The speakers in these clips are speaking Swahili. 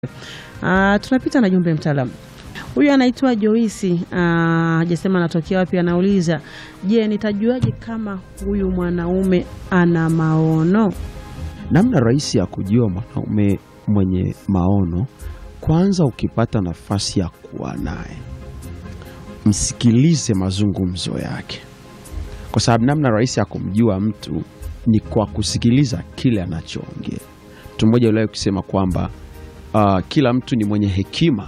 Uh, tunapita na jumbe mtaalamu. Huyu anaitwa Joisi, hajasema anatokea wapi. Anauliza, je, nitajuaje kama huyu mwanaume ana maono? Namna rahisi ya kujua mwanaume mwenye maono, kwanza, ukipata nafasi ya kuwa naye, msikilize mazungumzo yake, kwa sababu namna rahisi ya kumjua mtu ni kwa kusikiliza kile anachoongea. Mtu mmoja uliwahi kusema kwamba uh, kila mtu ni mwenye hekima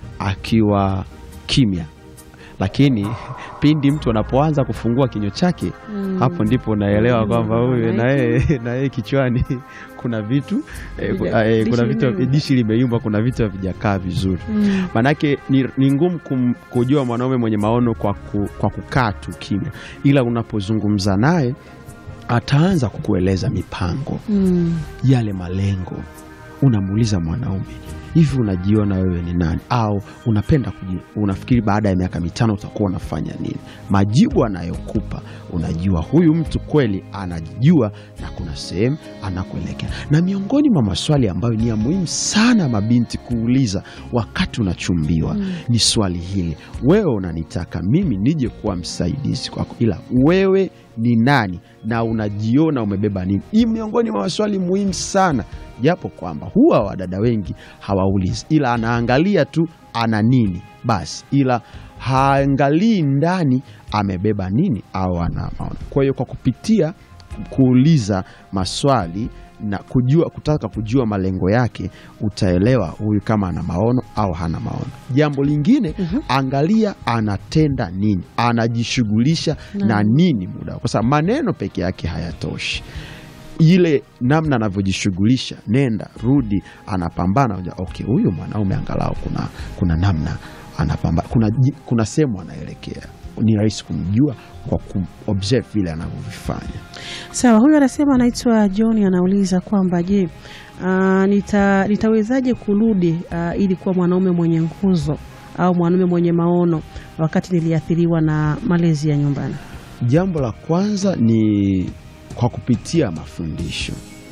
akiwa kimya, lakini pindi mtu anapoanza kufungua kinywa chake Mm. hapo ndipo unaelewa Mm, kwamba huyu maana na yeye na yeye kichwani kuna vitu eh, ku- Vija- eh, kuna dishi vitu limeyumba. dishi limeyumba, kuna vitu havijakaa vizuri. Mm. Manake ni, ni ngumu kum- kujua mwanaume mwenye maono kwa, ku, kwa kukaa tu kimya, ila unapozungumza naye ataanza kukueleza mipango Mm. yale malengo. Unamuuliza mwanaume, hivi unajiona wewe ni nani? Au unapenda kuji, unafikiri baada ya miaka mitano utakuwa unafanya nini? Majibu anayokupa unajua huyu mtu kweli anajijua na kuna sehemu anakuelekea. Na miongoni mwa maswali ambayo ni ya muhimu sana mabinti kuuliza wakati unachumbiwa Mm. ni swali hili: wewe unanitaka mimi nije kuwa msaidizi kwako, ila wewe ni nani na unajiona umebeba nini? Hii miongoni mwa maswali muhimu sana, japo kwamba huwa wadada wengi hawaulizi, ila anaangalia tu ana nini basi, ila haangalii ndani amebeba nini au ana maono. Kwa hiyo kwa kupitia kuuliza maswali na kujua, kutaka kujua malengo yake, utaelewa huyu kama ana maono au hana maono. Jambo lingine Mhm. angalia anatenda nini, anajishughulisha Naam. na nini muda, kwa sababu maneno peke yake hayatoshi. Ile namna anavyojishughulisha, nenda rudi, anapambana. unajua, Okay, huyu mwanaume angalau kuna, kuna namna anapambana, kuna, ji- kuna sehemu anaelekea. Ni rahisi kumjua kwa kuobserve vile anavyovifanya. Sawa, huyu anasema anaitwa John, anauliza kwamba je, ah, nita, nitawezaje kurudi ah, ili kuwa mwanaume mwenye nguzo au mwanaume mwenye maono wakati niliathiriwa na malezi ya nyumbani? Jambo la kwanza ni kwa kupitia mafundisho,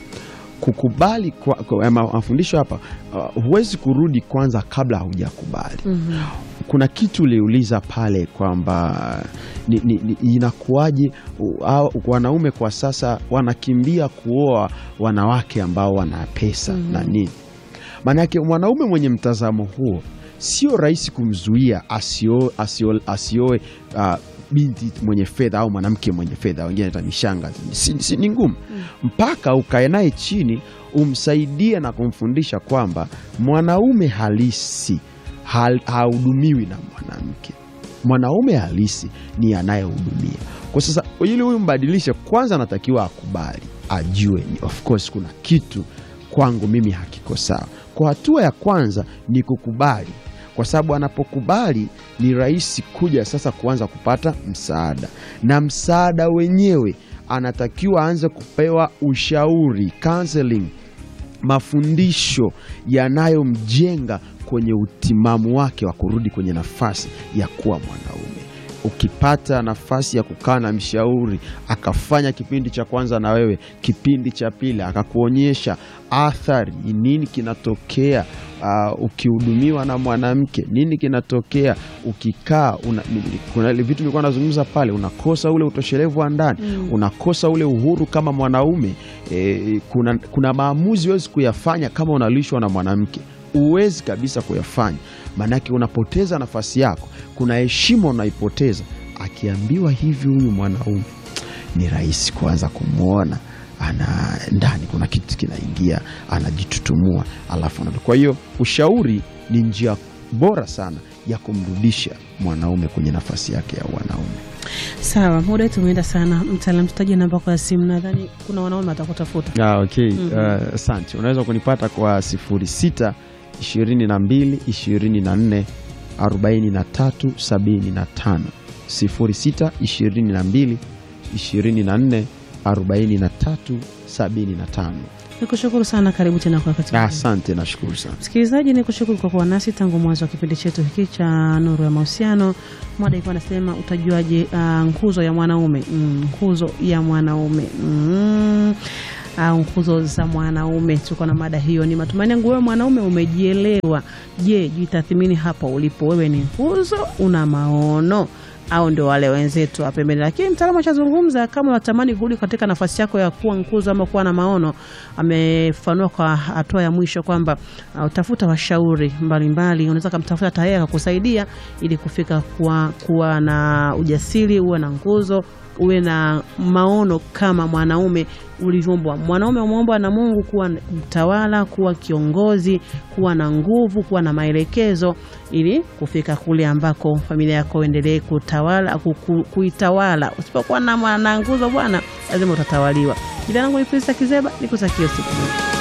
kukubali kwa, kwa, ma- mafundisho hapa. Uh, huwezi kurudi kwanza kabla haujakubali. Mhm. Kuna kitu uliuliza pale kwamba ni, ni, ni, inakuwaje u- hao wanaume kwa sasa wanakimbia kuoa wanawake ambao wana pesa Mhm. na nini. Maanake mwanaume mwenye mtazamo huo sio rahisi kumzuia asio- asio- asioe uh, binti mwenye fedha au mwanamke mwenye fedha, wengine hata ni shangazi. Si, si, ni ngumu mpaka ukae naye chini umsaidie na kumfundisha kwamba mwanaume halisi hal- hahudumiwi na mwanamke. Mwanaume halisi ni anayehudumia. Kwa sasa, ili huyu mbadilishe, kwanza anatakiwa akubali, ajue ni of course kuna kitu kwangu mimi hakiko sawa. Kwa hatua ya kwanza ni kukubali, kwa sababu anapokubali ni rahisi kuja sasa kuanza kupata msaada, na msaada wenyewe anatakiwa aanze kupewa ushauri, counseling, mafundisho yanayomjenga kwenye utimamu wake wa kurudi kwenye nafasi ya kuwa mwanaume. Ukipata nafasi ya kukaa na mshauri akafanya kipindi cha kwanza na wewe, kipindi cha pili akakuonyesha athari ni nini kinatokea uh, ukihudumiwa na mwanamke, nini kinatokea ukikaa una, ni- kuna ile vitu nilikuwa nazungumza pale, unakosa ule utoshelevu wa ndani Mm. unakosa ule uhuru kama mwanaume e, kuna, kuna maamuzi huwezi kuyafanya kama unalishwa na mwanamke, huwezi kabisa kuyafanya, maanake unapoteza nafasi yako. Kuna heshima unaipoteza. Akiambiwa hivi huyu mwanaume, ni rahisi kuanza kumwona ana ndani kuna kitu kinaingia, anajitutumua alafu anarudi. Kwa hiyo ushauri ni njia bora sana ya kumrudisha mwanaume kwenye nafasi yake ya wanaume. Sawa, muda wetu umeenda sana. Mtaalam, tutaje namba kwa simu, nadhani kuna wanaume watakutafuta. Ah, okay. Mhm. Uh, asante. Unaweza kunipata kwa 06 22 24 43 75 06 22 24 43 75. Nikushukuru sana, karibu tena kwa wakati mwingine. Asante, nashukuru sana. Msikilizaji, ni kushukuru kwa kuwa nasi tangu mwanzo wa kipindi chetu hiki cha Nuru ya Mahusiano. Mada ilikuwa anasema utajuaje uh, nguzo ya mwanaume mm, nguzo ya mwanaume mm. uh, nguzo za mwanaume. Tuko na mada hiyo. Ni matumaini yangu wewe mwanaume umejielewa. Je, jitathimini hapo ulipo, wewe ni nguzo, una maono au ndio wale wenzetu wa pembeni. Lakini mtaalamu achazungumza, kama unatamani kurudi katika nafasi yako ya kuwa nguzo ama kuwa na maono, amefanua kwa hatua ya mwisho kwamba uh, utafuta washauri mbalimbali, unaweza kumtafuta tayari akakusaidia ili kufika kuwa, kuwa na ujasiri, uwe na nguzo uwe na maono kama mwanaume ulivyoumbwa. Mwanaume umeumbwa na Mungu kuwa mtawala, kuwa kiongozi, kuwa na nguvu, kuwa na maelekezo, ili kufika kule ambako familia yako endelee kutawala, ku- ku- kuitawala. Usipokuwa na, na nguzo bwana, lazima utatawaliwa. Jina langu ni Prisca Kizeba, nikutakia siku njema.